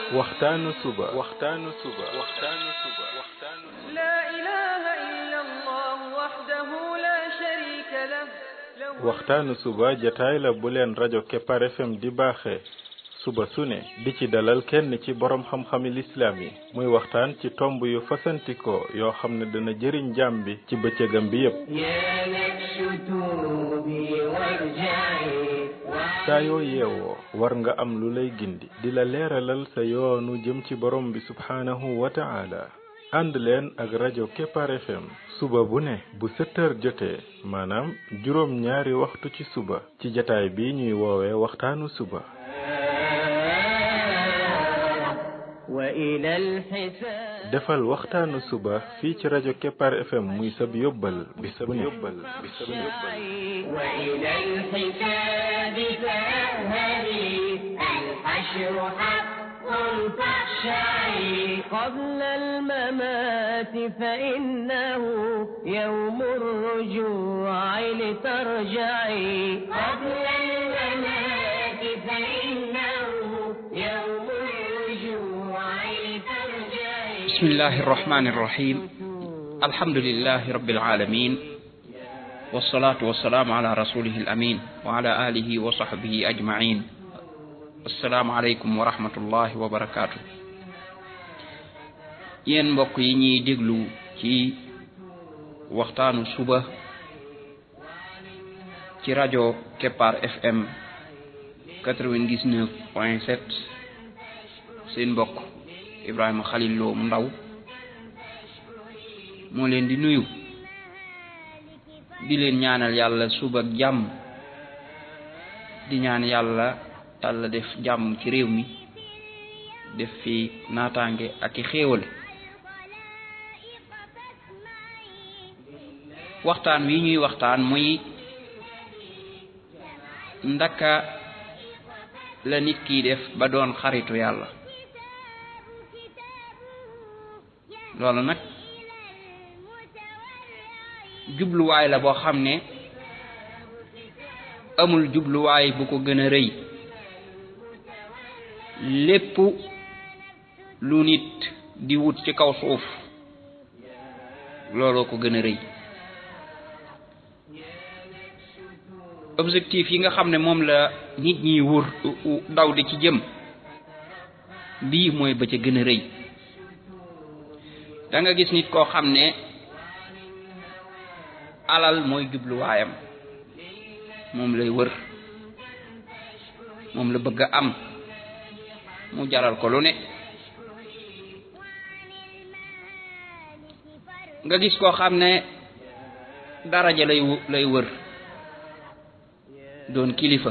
waxtaanu suba waxtaanu suba waxtaanu suba waxtaanu لا إله إلا الله وحده لا شريك له له waxtaanu suba jataay la bu leen rajo Kepar FM di baaxee suba su ne di ci dalal kenn ci borom xam-xami lislaam yi muy waxtaan ci tomb yu fasantikoo yoo xam ne dana jëriñ jaam bi ci bëccëgam bi yépp يا نفس توبي وارجعي saa yoo yeewoo war nga am lu lay gindi di la leeralal sa yoonu jëm ci borom bi subhaanahu wa ta'ala ànd leen ak rajo Kepar FM suba bu ne bu sept heures jotee maanaam juróom ñaari waxtu ci suba ci jataay bi ñuy woowee waxtaanu suba وإلى الحساب defal waxtaanu suba fii ci rajo Kepar FM muy sab yóbbal bis bu ne bis bu ne وإلى الحساب فاذهبي الحشر حق فاخشعي قبل الممات فإنه يوم الرجوع لترجعي قبل الممات فإنه يوم الرجوع لترجعي بسم الله الرحمن الرحيم الحمد لله رب العالمين والصلاة والسلام على رسوله الأمين وعلى آله وصحبه أجمعين السلام عليكم ورحمة الله وبركاته yéen mbokk yi ñuy déglu ci waxtaanu suba ci rajo Kepar FM 99 point 7 seen mbokk Ibrahima Khalil Lo mu ndaw moo leen di nuyu di leen ñaanal yàlla suba ak jàmm di ñaan yàlla yàlla def jàmm ci réew mi def fi naataange ak i xéewal waxtaan wi ñuy waxtaan muy ndaka la nit kiy def ba doon xaritu yàlla loolu nag jubluwaay la boo xam ne amul jubluwaay bu ko gën a rëy lépp lu nit di wut ci kaw suuf looloo ko gën a rëy objectif yi nga xam ne moom la nit ñi wur daw di ci jëm bii mooy ba ca gën a rëy da nga gis nit koo xam ne alal mooy jubluwaayam moom lay wër moom la bëgg a am mu jaral ko lu ne nga gis koo xam ne daraja lay lay wër doon kilifa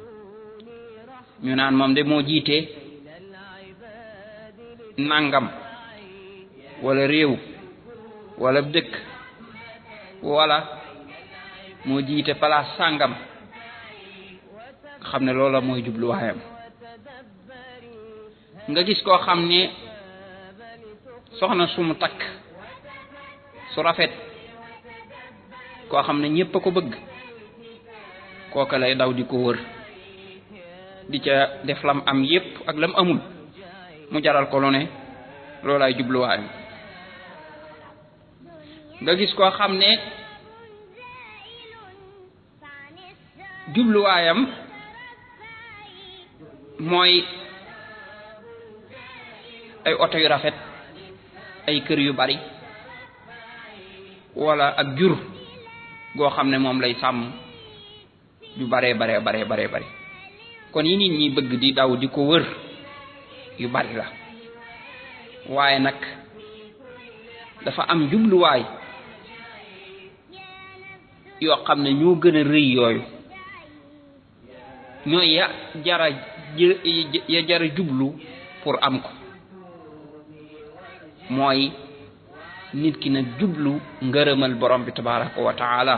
ñu naan moom de moo jiite nangam wala réew wala dëkk wala moo jiite palaas sàngam xam ne loola mooy jubluwaayam nga gis koo xam ne soxna sumu takk su rafet koo xam ne ñépp a ko bëgg kooka lay daw di ko wër di ca def lam am yépp ak lam amul mu jaral ko lu ne loolaay jubluwaayam nga gis koo xam ne jubluwaayam mooy ay oto yu rafet ay kër yu bari wala ak jur goo xam ne moom lay sàmm yu baree baree baree baree bari kon yi nit ñi bëgg di daw di ko wër yu bari la waaye nag dafa am jubluwaay yoo xam ne ñoo gën a rëy yooyu ñooy ya jara ya jara jublu pour am ko mooy nit ki nag jublu ngërëmal borom bi tabaraka wa taala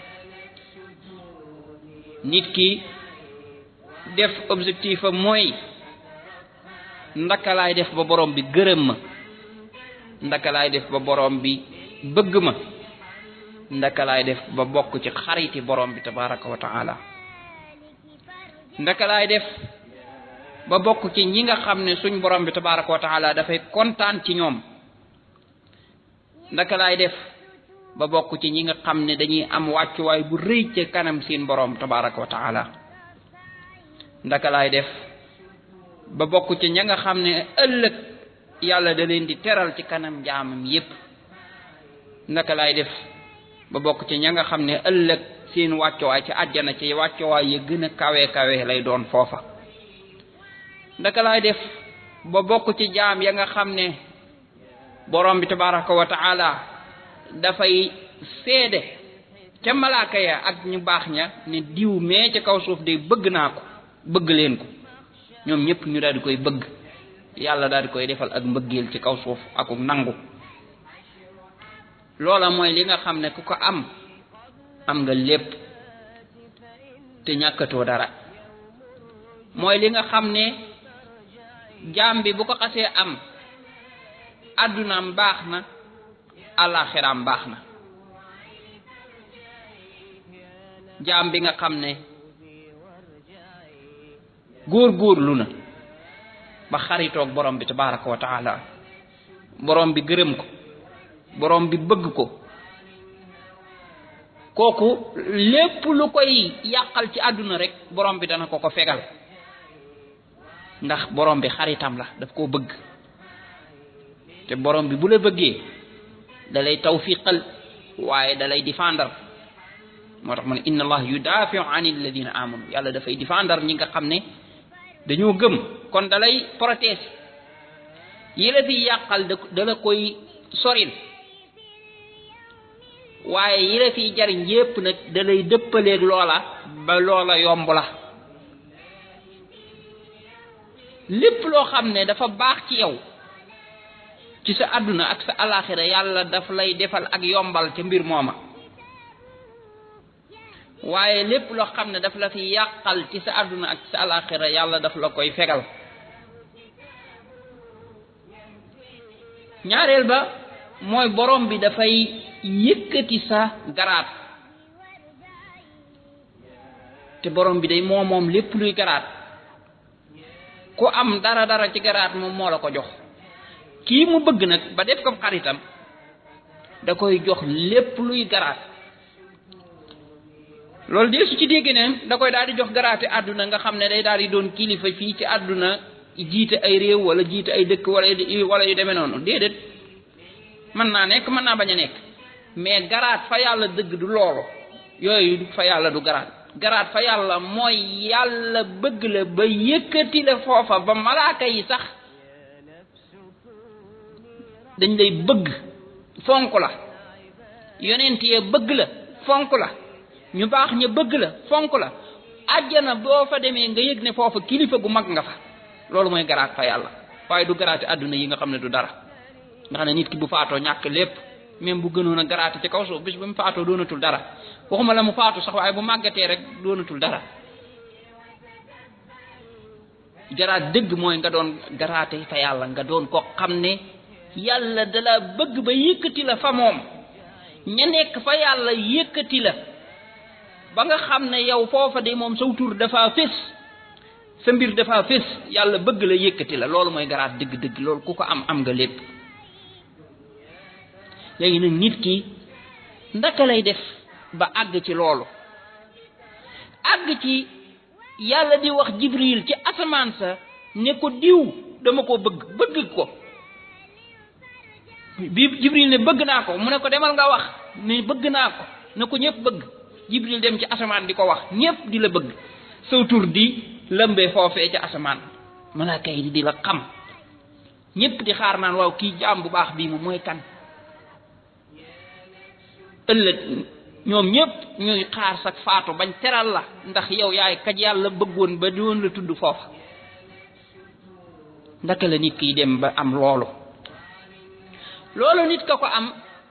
nit ki def objectif am mooy ndaka laay def ba borom bi gërëm ma ndaka laay def ba borom bi bëgg ma ndaka laay def ba bokk ci xariti borom bi tabaraka wa taala ndaka laay def ba bokk ci ñi nga xam ne suñ borom bi tabaraka wa taala dafay kontaan ci ñoom ndaka laay def ba bokk ci ñi nga xam ne dañuy am wàccuwaay bu rëy ci kanam seen borom tabaraka wa taala ndaka laay def ba bokk ci ña nga xam ne ëllëg yàlla da leen di teral ci kanam jaamam yépp ndaka laay def ba bokk ci ña nga xam ne ëllëg seen wàccuwaay ci àjjana ci wàccuwaay ya gën a kawe kawe lay doon foofa ndaka laay def ba bokk ci jaam ya nga xam ne borom bi tabaraka wa taala dafay seede ca malaaka ya ak ñu baax ña ne diw mee ca kaw suuf de bëgg naa ko bëgg leen ko ñoom ñëpp ñu daal di koy bëgg yàlla daal di koy defal ak mbëggeel ci kaw suuf ak nangu loola mooy li nga xam ne ku ko am am nga lépp te ñàkkatoo dara mooy li nga xam ne jaam bi bu ko xasee am àddunaam baax na àllaaxiraam baax na jaam bi nga xam ne góor góorlu na ba xaritoog borom bi tabaraka wa taala borom bi gërëm ko borom bi bëgg ko kooku lépp lu koy yàqal ci àdduna rek borom bi dana ko ko fegal ndax borom bi xaritam la daf koo bëgg te borom bi bu la bëggee da lay tawfiqal waaye da lay défendre moo tax mu ne inna allah yudafiu an alladina amanu yàlla dafay défendre ñi nga xam ne dañoo gëm kon da lay protéger yi la fi yàqal da da la koy soril waaye yi la fiy jariñ yépp nag da lay dëppaleeg loola ba loola yomb la lépp loo xam ne dafa baax ci yow ci sa àdduna ak sa alaxira yàlla daf lay defal ak yombal ca mbir mooma waaye lépp loo xam ne daf la fi yàqal ci sa àdduna ak sa alaxira yàlla daf la koy fegal ñaareel ba mooy borom bi dafay yëkkati sa garaat te borom bi day moo moom lépp luy garaat ku am dara dara ci garaat moom moo la ko jox kii mu bëgg nag ba def ko xaritam da koy jox lépp luy garaat loolu de su ci dégg ne da koy daal di jox garaate àdduna nga xam ne day daal di doon kilifa fii ci àdduna jiite ay réew wala jiite ay dëkk wala wala yu demee noonu déedéet mën naa nekk mën naa bañ a nekk mais garaat fa yàlla dëgg du loolu yooyu fa yàlla du garaat garaat fa yàlla mooy yàlla bëgg la ba yëkkati la foofa ba malaaka yi sax dañ lay bëgg fonk la yonent ya bëgg la fonk la ñu baax ña bëgg la fonk la àjjana boo fa demee nga yëg ne foofa kilifa gu mag nga fa loolu mooy garaat fa yàlla waaye du garaati àdduna yi nga xam ne du dara nga xam ne nit ki bu faatoo ñàkk lépp même bu gënoon a garaati ci kaw suuf bis ba mu faatoo doonatul dara waxuma la mu faatu sax waaye bu màggatee rek doonatul dara garaat dëgg mooy nga doon garaate fa yàlla nga doon ko xam ne yàlla dala bëgg ba yëkkati la fa moom ña nekk fa yàlla yëkkati la ba nga xam ne yow foofa de moom saw tur dafa fés sa mbir dafa fés yàlla bëgg la yëkkati la loolu mooy garaat dëgg-dëgg loolu ku ko am am nga lépp léegi nag nit ki ndaka lay def ba àgg ci loolu àgg ci yàlla di wax jibril ci asamaan sa ne ko diw dama ko bëgg bëgg ko bi jibril ne bëgg naa ko mu ne ko demal nga wax ne bëgg naa ko ne ko ñëpp bëgg jibril dem ci asamaan di ko wax ñëpp di la bëgg saw tur di lëmbee foofee ci asamaan malaaka yi di la xam ñëpp di xaar naan waaw kii jaam bu baax bii moom mooy kan ëllëg ñoom ñëpp ñuy xaar sa faatu bañ teral la ndax yow yaay kaj yàlla bëggoon ba doon la tudd foofa ndaka la nit kiy dem ba am loolu loolu nit ka ko am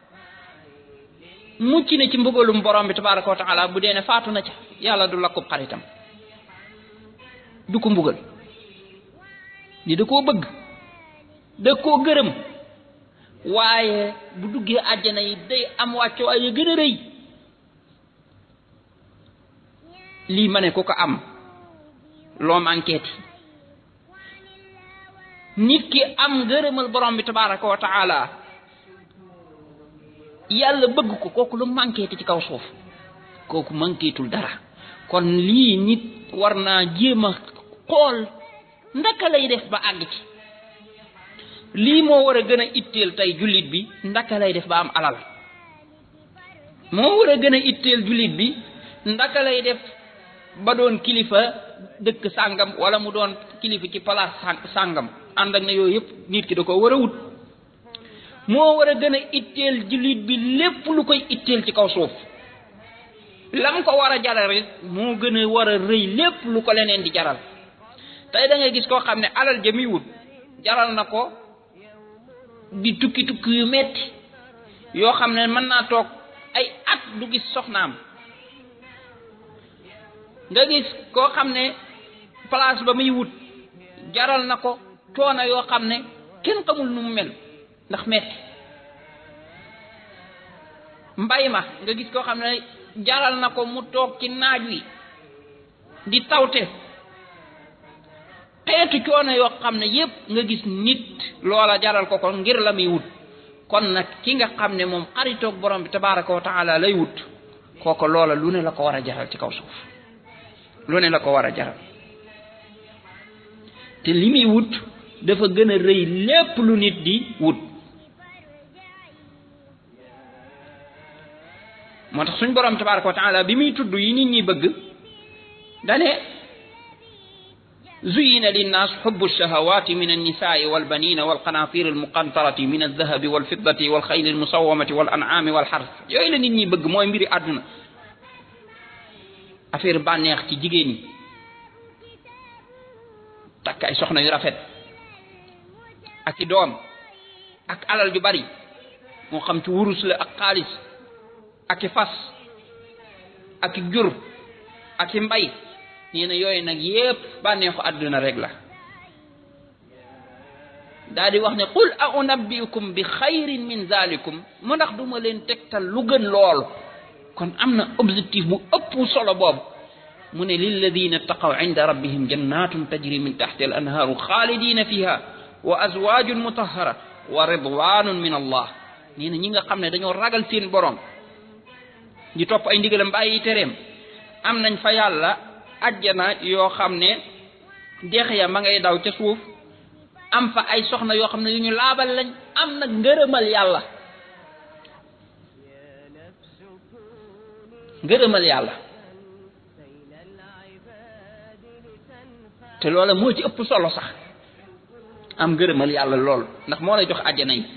mucc na ci mbugalum borom bi tabaraka wa taala bu dee ne faatu na ca yàlla du lakkub xaritam du ko mbugal ni da koo bëgg da koo gërëm waaye bu duggee àjjana yi day am wàcc waaye gën a rëy lii ma ne ku ko am loo manqueeti nit ki am ngërëmal borom bi tabaraka wa taala yàlla bëgg ko kooku lu manqué te ci kaw suuf kooku manquétul dara kon lii nit war naa jéem a xool ndaka lay def ba àgg ci lii moo war a gën a itteel tey jullit bi ndaka lay def ba am alal moo war a gën a itteel jullit bi ndaka lay def ba doon kilifa dëkk sàngam wala mu doon kilifa ci palaas sàngam ànd ak ne yooyu yëpp nit ki da ko war a wut moo war a gën a itteel jullit bi lépp lu koy itteel ci kaw suuf lam ko war a jaral rek moo gën a war a rëy lépp lu ko leneen di jaral tey da ngay gis koo xam ne alal ja muy wut jaral na ko di tukki tukki yu metti yoo xam ne mën naa toog ay at du gis soxnaam nga gis koo xam ne place ba muy wut jaral na ko coono yoo xam ne kenn xamul nu mu mel ndax metti mbay ma nga gis koo xam ne jaral na ko mu toog ci naaj wi di tawte xeetu coono yoo xam ne yépp nga gis nit loola jaral ko ko ngir la muy wut kon nag ki nga xam ne moom xaritoog borom bi tabaraka wa taala lay wut kooko loola lu ne la ko war a jaral ci kaw suuf lu ne la ko war a jaral te li muy wut dafa gën a rëy lépp lu nit di wut moo tax suñ borom tabaraka wa taala bi muy tudd yi nit ñi bëgg dane زين للناس حب الشهوات من النساء والبنين والقناطير المقنطرة من الذهب والفضة والخيل المسومة والأنعام والحرث yooyu la nit ñi bëgg mooy mbiri àdduna affaire bànneex ci jigéen ñi takk ay soxna yu rafet ak i doom ak alal ju bari moo xam ci wurus la ak xaalis ak i fas ak i jur ak i mbay nee na yooyu nag yépp bànneexu àdduna rek la daa di wax ne qul a unabbiukum bi xayrin min zalikum mu ndax duma leen tegtal lu gën loolu kon am na objectif bu ëpp solo boobu mu ne lilladina taqaw inda rabbihim jannatun tajri min taxti al anhaaru xaalidina fiha wa azwajun mutahara wa ridwanun min allah nee na ñi nga xam ne dañoo ragal seen borom di topp ay ndigalam bàyyi tereem am nañ fa yàlla ajjana yoo xam ne dex ya ma ngay daw ca suuf am fa ay soxna yoo xam ne yu ñu laabal lañ am nag ngërëmal yàlla ngërëmal yàlla te loola moo ci ëpp solo sax am ngërëmal yàlla lool ndax moo lay jox ajjana yi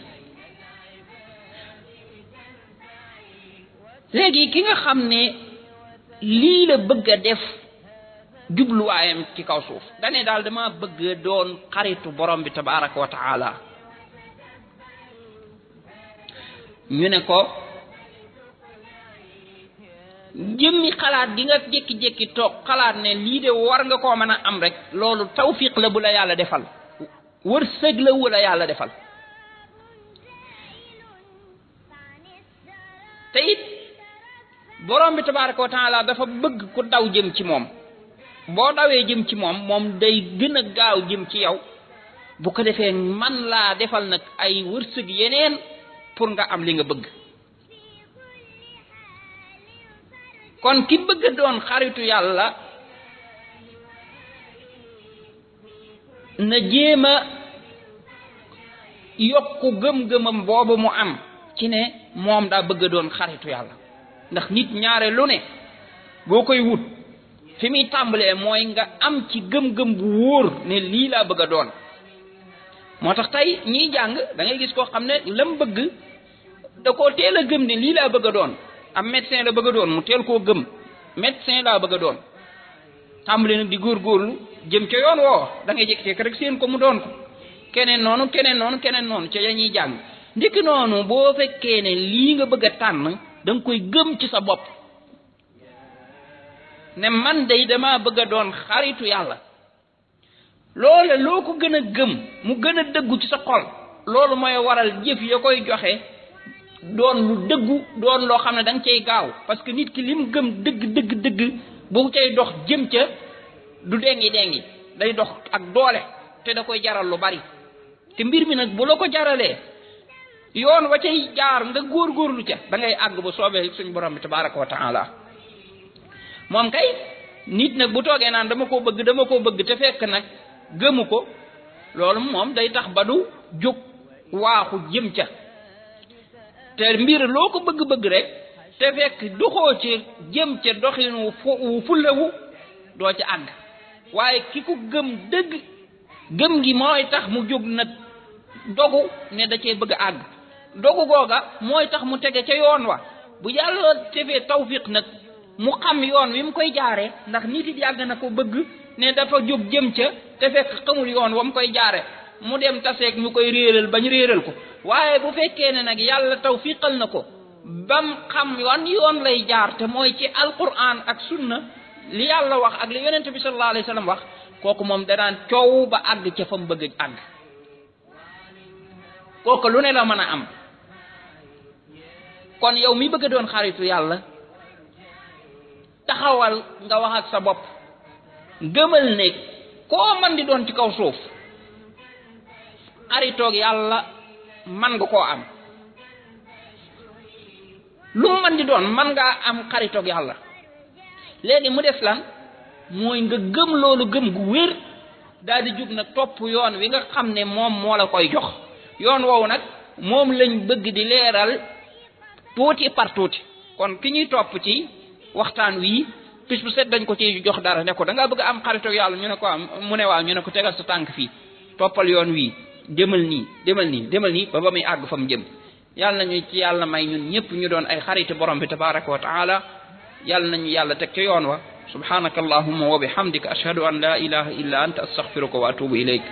léegi ki nga xam ne lii la bëgg a def jubluwaayam ci kaw suuf dane daal dama bëgg doon xaritu borom bi tabaraka wa taala ñu ne ko jëmmi xalaat gi nga jékki-jékki toog xalaat ne lii de war nga koo mën a am rek loolu tawfiq la bu la yàlla defal wërsëg la wu la yàlla defal te it borom bi tabaraka wa taala dafa bëgg ku daw jëm ci moom boo dawee jëm ci moom moom day gën a gaaw jëm ci yow bu ko defee man laa defal nag ay wërsëg yeneen pour nga am li nga bëgg kon ki bëgg a doon xaritu yàlla na jéem a yokku gëm-gëmam boobu mu am ci ne moom daa bëgg a doon xaritu yàlla ndax nit ñaare lu ne boo koy wut fi muy tàmbalee mooy nga am ci gëm-gëm bu wóor ne lii laa bëgg a doon moo tax tey ñiy jàng da ngay gis koo xam ne lam bëgg da koo teel a gëm ne lii laa bëgg a doon am médecin la bëgg a doon mu teel koo gëm médecin laa bëgg a doon tàmbale nag di góorgóorlu jëm ca yoon woo da ngay jékki-jékki rek seen ko mu doon ko keneen noonu keneen noonu keneen noonu ca ya ñuy jàng ndikki noonu boo fekkee ne lii nga bëgg a tànn da nga koy gëm ci sa bopp ne man day dama bëgg a doon xaritu yàlla loola loo ko gën a gëm mu gën a dëggu ci sa xol loolu mooy waral jëf ya koy joxe doon lu dëggu doon loo xam ne da nga cay gaaw parce que nit ki lim gëm dëgg dëgg dëgg bu cay dox jëm ca du dengi dengi day dox ak doole te da koy jaral lu bari te mbir mi nag bu la ko jaralee yoon wa cay jaar nga góorgóorlu ca da ngay àgg ba soobee suñ borom bi tabaraka wa taala moom kay nit nag bu toogee naan dama koo bëgg dama koo bëgg te fekk nag gëmu ko loolu moom day tax ba du jóg waaxu jëm ca te mbir loo ko bëgg-bëgg rek te fekk doxoo ci jëm ca doxin wu fu wu fullawu doo ca àgg waaye ki ko gëm dëgg gëm gi mooy tax mu jóg nag dogu ne da cee bëgg a àgg dogu googa mooy tax mu tege ca yoon wa bu yàlla tefee tawfiq nag mu xam yoon wi mu koy jaare ndax nit it yàgg na ko bëgg ne dafa jóg jëm ca te fekk xamul yoon wa mu koy jaare mu dem taseeg ñu koy réeral bañ réeral ko waaye bu fekkee ne nag yàlla tawfiqal na ko bam xam wan yoon lay jaar te mooy ci alquran ak sunna li yàlla wax ak li yonente bi sallallahu alayhi wa sallam wax kooku moom danaan coow ba àgg ca fa mu bëgg àgg kooku lu ne la mën a am kon yow mi bëgg a doon xaritu yàlla taxawal nga wax ak sa bopp gëmal ne koo man di doon ci kaw suuf xaritoog yàlla man nga koo am lu mu man di doon man ngaa am xaritoog yàlla léegi mu des lan mooy nga gëm loolu gëm gu wér daal di jug nag topp yoon wi nga xam ne moom moo la koy jox yoon woowu nag moom lañ bëgg di leeral tuuti par tuuti kon ki ñuy topp ci waxtaan wii bis bu set dañ ko ci jox dara ne ko da ngaa bëgg am xaritoog yàlla ñu ne ko am mu ne waaw ñu ne ko tegal sa tànk fii toppal yoon wii demal nii demal nii demal nii ba ba muy àgg fa mu jëm yàlla nañu ci yàlla may ñun ñëpp ñu doon ay xariti borom bi tabaraka wa taala yàlla nañu yàlla teg ca yoon wa subhanaka allahumma wa bihamdika ashhadu an la ilaha illa anta astaghfiruka wa atubu ilayk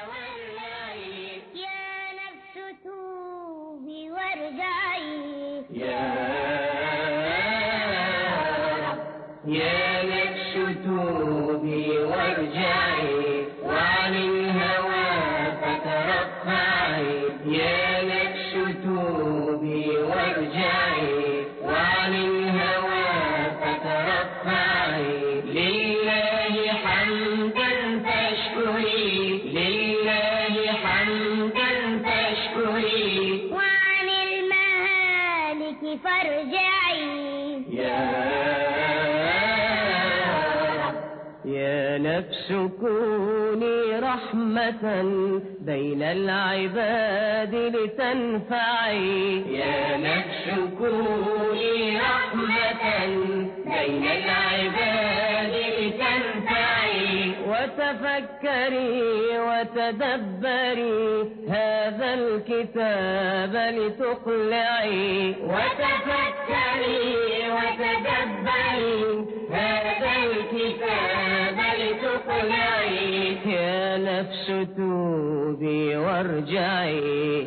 يا نفس توبي وارجعي يا نفس توبي وارجعي وعن الهوى فترفعي يا نفس توبي وارجعي وعن الهوى فترفعي لله حمدا فاشكري لله حمدا فاشكري وعن المهالك فارجعي يا نفس كوني رحمة بين العباد لتنفعي يا نفس كوني رحمة بين العباد لتنفعي وتفكري وتدبري هذا الكتاب لتقلعي وتفكري وتدبري هذا الكتاب لتقلعي يا نفس توبي وارجعي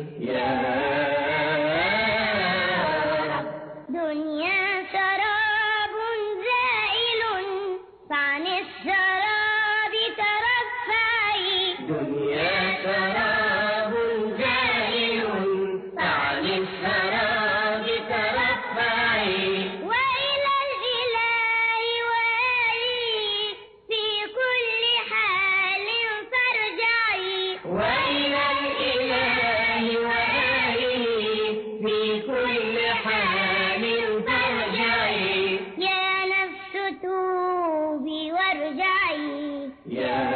يا دنيا سراب زائل فعن السراب ترفعي دنيا سراب زائل عن السراب ترفعي وإلى الإله وآله في كل حال فارجعي وإلى الإله وآله في كل حال ترجعي يا نفس توبي وارجعي يا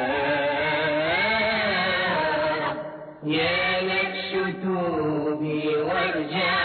يا نفس توبي وارجعي